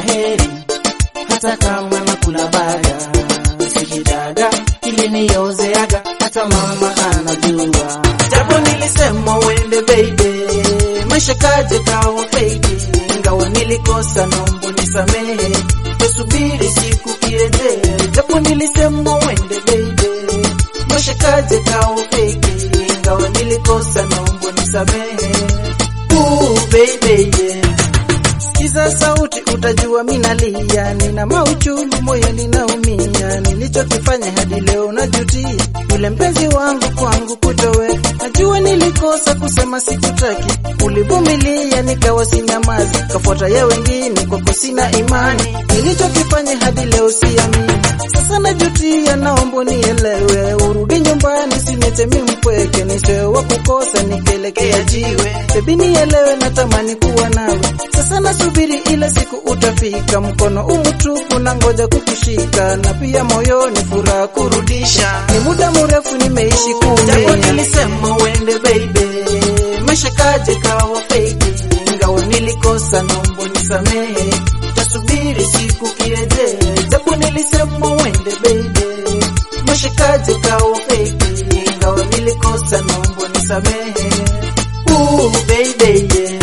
heri, hata kama nakula baga sikidaga ili niozeaga, hata mama anajua. Japo nilisema uende baby, maisha kaje kawa fake, ingawa nilikosa, naomba nisamehe, tusubiri siku kirejee. Japo nilisema uende baby, maisha kaje kawa fake, ingawa nilikosa, naomba nisamehe. Ooh, baby, yeah. Sikiza sauti utajua minalia, nina mauchungu moyo ninaumia, nilichokifanya hadi leo najutia, yule mpenzi wangu kwangu kutowe, najua nilikosa kusema sikutaki, ulivumilia nikawa sinyamazi, kafuata ya wengine kwako sina imani, nilichokifanya hadi leo siamini, sasa najutia, naomba nielewe, urudi nyumbani, sinete mimi mpweke, nisewa kukosa nikielekea jiwe, bebi nielewe, natamani kuwa nawe, sasa nasubiri ile siku utafika, mkono umutupu na ngoja kukushika, na pia moyoni furaha kurudisha. Ni muda mrefu nimeishi kumia, japo nilisema uende baby, maisha kaje kawa fake, ingawa nilikosa, naomba nisamehe, tasubiri siku kirejee, japo nilisema uende baby, maisha kaje kawa fake, ingawa nilikosa, naomba nisamehe. Ooh, baby, yeah.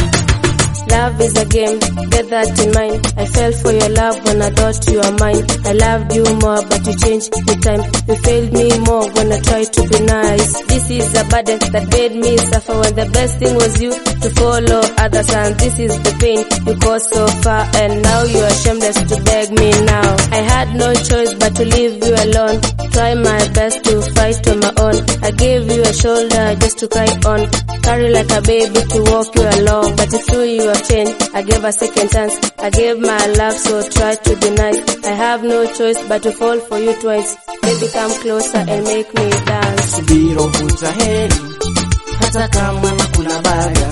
Love is a game, get that in mind. I fell for your love when I thought you were mine. I loved you more, but you changed with time. You failed me more when I tried to be nice. This is a burden that made me suffer when the best thing was you to follow others, and this is the pain you caused so far. And now you are shameless to beg me now. I had no choice but to leave you alone. Try my best to fight on my own. I gave you a shoulder just to cry on. Carry like a baby to walk you along. But it's true you have changed. I gave a second chance. I gave my love, so try to be nice. I have no choice but to fall for you twice. Baby, come closer and make me dance. subira uvuta heri, hata kama nakula baga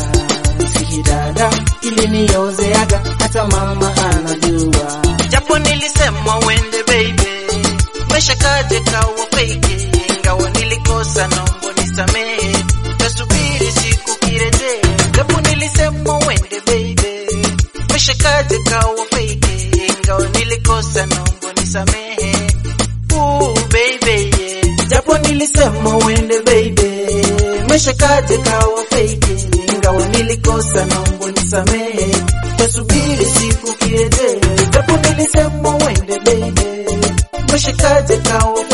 sikidada ili niozeaga, hata mama anajua. Japo nilisema uende baby, maisha kaje kawa fake, ingawa nilikosa, naomba nisamehe, tasubiri siku kirejee. Japo nilisema uende baby, maisha kaje kawa fake, ingawa nilikosa, naomba nisamehe. Ooh, baby, yeah. Japo nilisema uende baby, maisha kaje kawa fake, ingawa nilikosa, naomba nisamehe, tasubiri siku kirejee. Japo nilisema uende baby, maisha kaje kawa